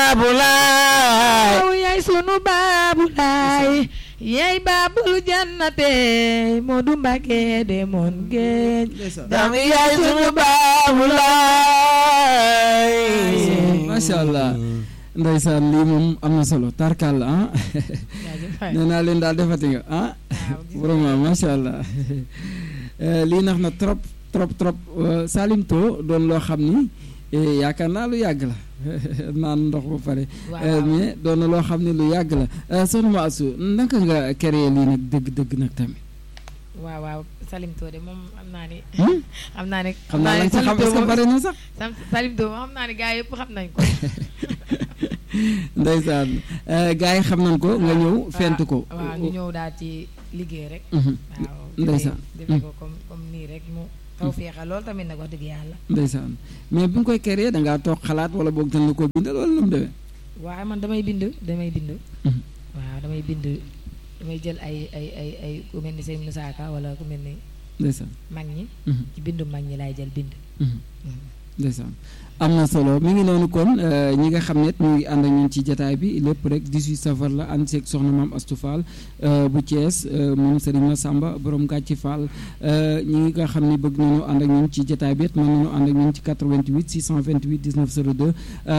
baabu laay yow yaay sunu baabu laay yaay baabul jannate Moodu Mbàkke demoon géej dam yaay sunu baabu laay macha allah ndeysaan lii moom am na solo tarkal ah nee naa leen daal defati nga ah vraiment macha allah lii nax na trop trop trop Salim To doon loo xam ni yaakaar naa lu yàgg la naan ndox ba pare mais doon na loo xam ne lu yàgg la soxna ma asu naka nga créé lii nag dëgg-dëgg nag tamit waaw waaw Salim To de moom xam naa ni xam naa ni xam naa lañ ci xam est-ce que bari na sax Salim To moom xam naa ni gars yëpp xam nañ ko ndeysaan gars yi xam nañ ko nga ñëw fent ko waaw ñu ñëw daal ci liggéey rek waaw ndeysaan defee ko comme comme nii rek mu taw feexal loolu tamit nag wax dëgg yàlla ndeysaan mais bi nga koy créé da ngaa toog xalaat wala boog dañ la ko bindal wala nu mu demee waaw man damay bind damay bind waaw damay bind damay jël ay ay ay ay ku mel ni sëñ Moussa Ka wala ku mel ni ndeysaan mag ñi ci bindu mag ñi laay jël bind ndeysaan am na solo mi ngi noonu kon ñi nga xam ne ñu ngi ànd ak ñun ci jataay bi lépp rek 18 safar la ànd seeg soxna maam Astou Fall bu Thiès moom Serigne Massamba borom gàcci Fall ñi nga xam ne bëgg nañu ànd ak ñun ci jataay bi it mën nañu ànd ak ñun ci 88 628 19 02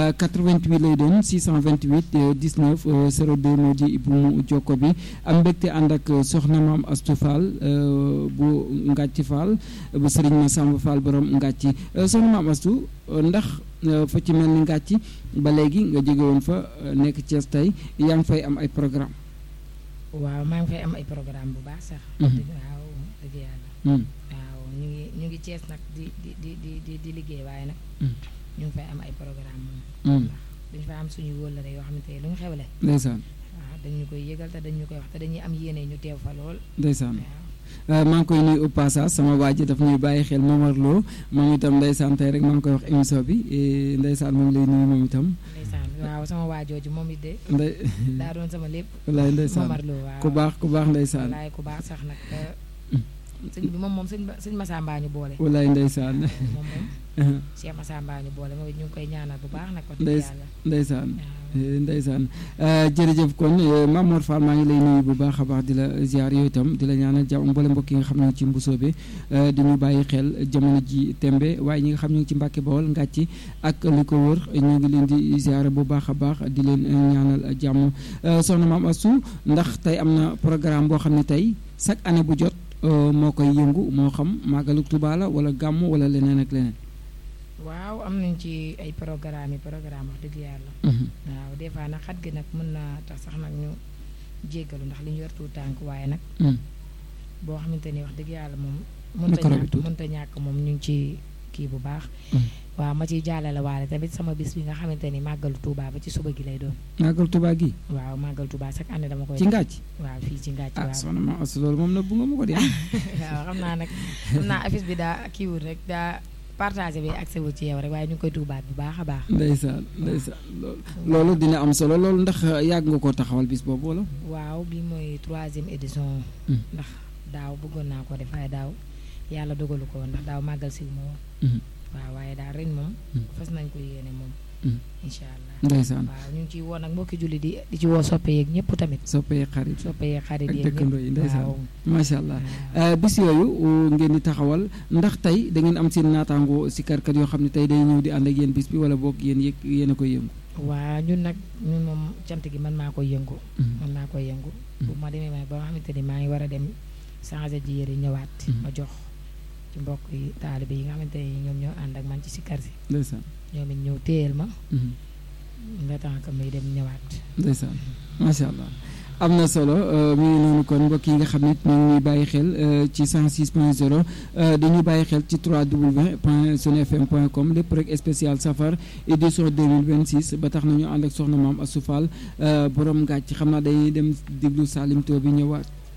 88 lay doon 628 19 02 moo di bu mu jokko bi am mbégte ànd ak soxna maam Astou Fall bu ngàcci Fall bu Serigne Massamba Fall borom ngàcci soxna maam Astou ndax fa ci mel ni ngàcc ba léegi nga jóge woon fa nekk Thiès tey yaa ngi fay am ay programme waaw maa ngi fay am ay programme bu baax sax waaw dëgg yàlla waaw ñu ngi ñu ngi Thiès nag di di di di di liggéey waaye nag ñu ngi fay am ay programme moom ndax dañu fay am suñu wóllare yoo xamante ne lu ñu xewle ndeysaan waaw dañu koy yëgal te dañu koy wax te dañuy am yéene ñu teew fa lool ndeysaan maa ngi koy nuyu au passage sama waa ji daf ñuy bàyyi xel Momar Lo moom itam ndeysaan tey rek maa ngi koy wax émission bi ndeysaan moom lay nuyu moom itam. ndeysaan waaw sama waa jooju moom it de. ndey daa doon sama lépp. wallaay ndeysaan Momar Lo waaw ku baax ku baax ndeysaan. wallaay ku baax sax nag sëñ bi moom moom sëñ sëñ Massamba ñu boole. wallaay ndeysaan. moom moom. Cheikh Massamba ñu boole moom it ñu ngi koy ñaanal bu baax nag. wax dëgg yàlla ndeysaan ndeysaan jërëjëf kon Mamour Fall maa ngi lay nuyu bu baax a baax di la ziar yooyu itam di la ñaanal jàmm mboole mbokk yi nga xam ne ci mbusoo bi di ñu bàyyi xel jamono ji tembe waaye ñi nga xam ne ci Mbàkke Bawol ngàcci ak li ko wër ñu ngi leen di ziar bu baax a baax di leen ñaanal jàmm soxna Maam Astou ndax tey am na programme boo xam ne tey chaque année bu jot moo koy yëngu moo xam màggalu Tuubaa la wala gàmm wala leneen ak leneen waaw am nañ ci ay programme yi programme wax dëgg yàlla waaw des fois nag xat gi nag mën naa tax sax nag ñu jéggalu ndax li ñu yor tuut tànk waaye nag boo xamante ni wax dëgg yàlla moom mënta ñàkk mënta ñàkk moom ñu ngi ci kii bu baax waaw ma ciy jàllale waale tamit sama bis bi nga xamante ni màggalu Touba ba ci suba gi lay doon màggalu Touba gi waaw màggalu Touba chaque année dama koy ci ngàcc waaw fii ci ngàcc ah waaw soxna Maam Astou loolu moom na bu nga ma ko di waaw xam naa nag xam naa affiche bi daa kiiwul rek daa partagé bi accès wu ci yow rek waaye ñu ngi koy tuubaat bu baax a baax. ndeysaan ndeysaan loolu dina am solo loolu ndax yàgg nga koo taxawal bis boobu wala. waaw bi mooy troisième édition. ndax daaw bëggoon naa ko def waaye daaw yàlla dogalu ko ndax daaw màggal si moo. waaw waaye daal ren moom. fas nañ ko yéene moom. incha allah ndeysaan waaw ñu ngi ciy woo nag mbokki julli di di ci woo soppe yeeg ñëpp tamit. soppe yeeg xarit soppe yeeg xarit ak yeeg dëkkandoo yi ndeysaan waaw. macha allah bis yooyu ngeen di taxawal ndax tey da ngeen am seen naataango si karkat yoo xam ne tey day ñëw di ànd ak yéen bis bi wala boog yéen yëg yéen a koy yëngu. waa ñun nag ñun moom cant gi man maa koy yëngu. man maa koy yëngu. bu ma demee ba nga xamante ni maa ngi war a dem changé ji yére ñëwaat. ma jox ci mbokk yi taalibe yi nga xamante ni ñoom ñoo ànd ak man ci sikkar si. ndeysaan ñoom it ñëw téyel ma. le temps que muy dem ñëwaat. ndeysaan macha allah am na solo mi ngi noonu kon mbokk yi nga xam ne ñu ngi ñuy bàyyi xel ci 106 point 0 dañuy bàyyi xel ci 3w point sunfm point com lépp rek spécial safar édition 2026 ba tax na ñu ànd ak soxna maam Astou Fall borom ngàcc xam naa dañuy dem déglu Salim To bi ñëwaat.